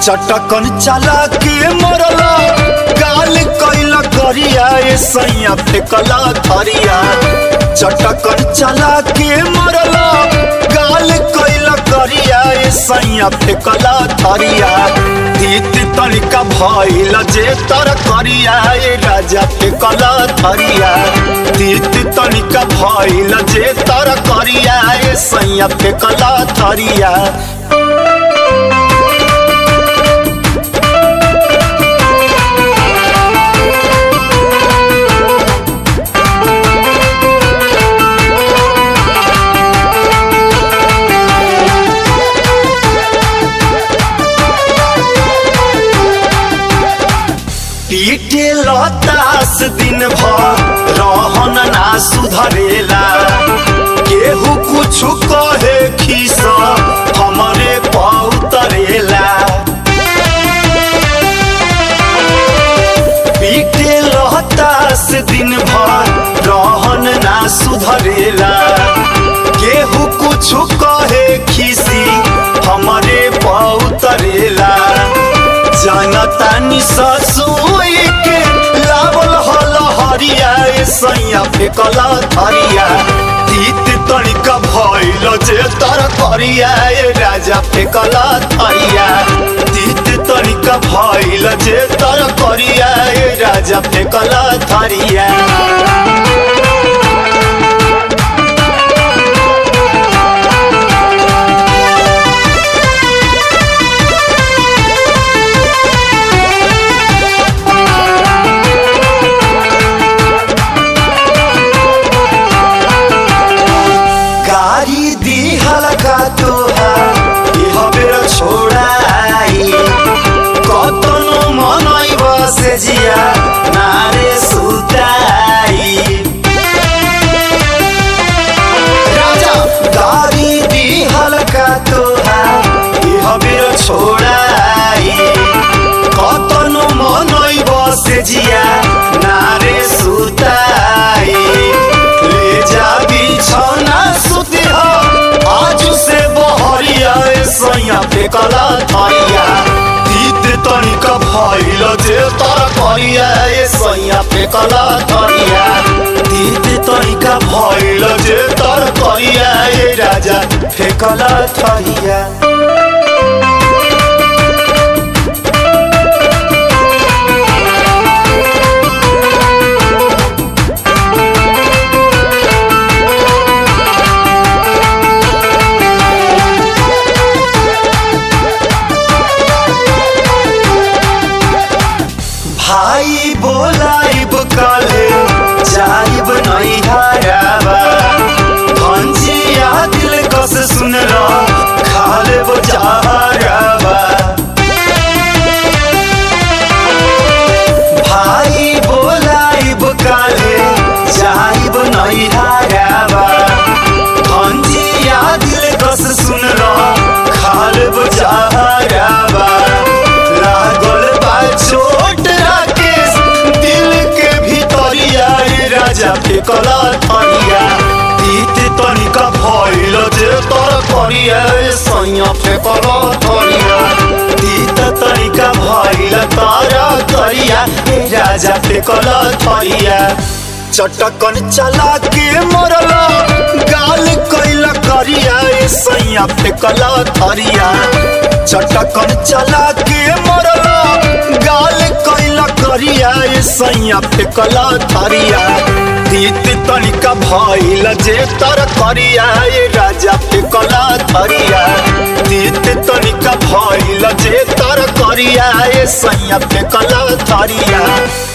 चटकन चला के मरला गाल कैल करिया ए सैया फेकला थरिया चटकन चला के मरला गाल कैल करिया ए सैया फेकला थरिया तीत तनिका भइल जे तर करिया ए राजा फेकला थरिया तीत तनिका भइल जे तर करिया ए सैया फेकला थरिया पीटे लतास दिन भर रहन ना सुधरेला केहू कुछ कहे खीस हमरे पौतरेला पीटे लतास दिन भर रहन ना सुधरेला केहू कुछ कहे खीसी हमरे पौतरेला जनतानी ससुई के लावल हल हरिया ए सैया फेकला थरिया तीत तनिका भइल जे तर करिया ए राजा फेकला थरिया तीत तनिका भइल जे तर करिया ए राजा फेकला थरिया गाड़ी दी हलका तोहार इह बेर छोड़ाई कतनो मनई बसे जिया नारे सुताई राजा गाड़ी दी हलका तोहार इह बेर छोड़ाई कतनो मनई बसे जिया नारे सुताई ले जा बिछौना सुती हो आज से बहरिया ए सैया फेकला थरिया तीत तनिका भइल जे तर करिया ए सैया फेकला थरिया तीत तनिका भइल जे तर करिया ए राजा फेकला थरिया भाई बोलाइब काले जाइब नहीं हाराबा भंजिया दिल कस सुन लो खाले वो जहाराबा भाई बोलाइब काले जाइब नहीं हाराबा भंजिया दिल कस सुन लो खाले वो जहाराबा लागल बा चोट राकेश दिल के भीतरिया ए राजा फेकला थरिया तीत तनिका भइल जे तर करिया ए सैया फेकला थरिया तीत तनिका भइल तारा करिया ए राजा फेकला थरिया चटकन चला के मरला गाल कैला करिया ए सैया फेकला थरिया चटकन चला के मरला गाल कैला करिया ए सैया फेकला थरिया तीत तनिका भइल जे तर करिया ए राजा फेकला थरिया तीत तनिका भइल जे तर करिया ए सैया फेकला थरिया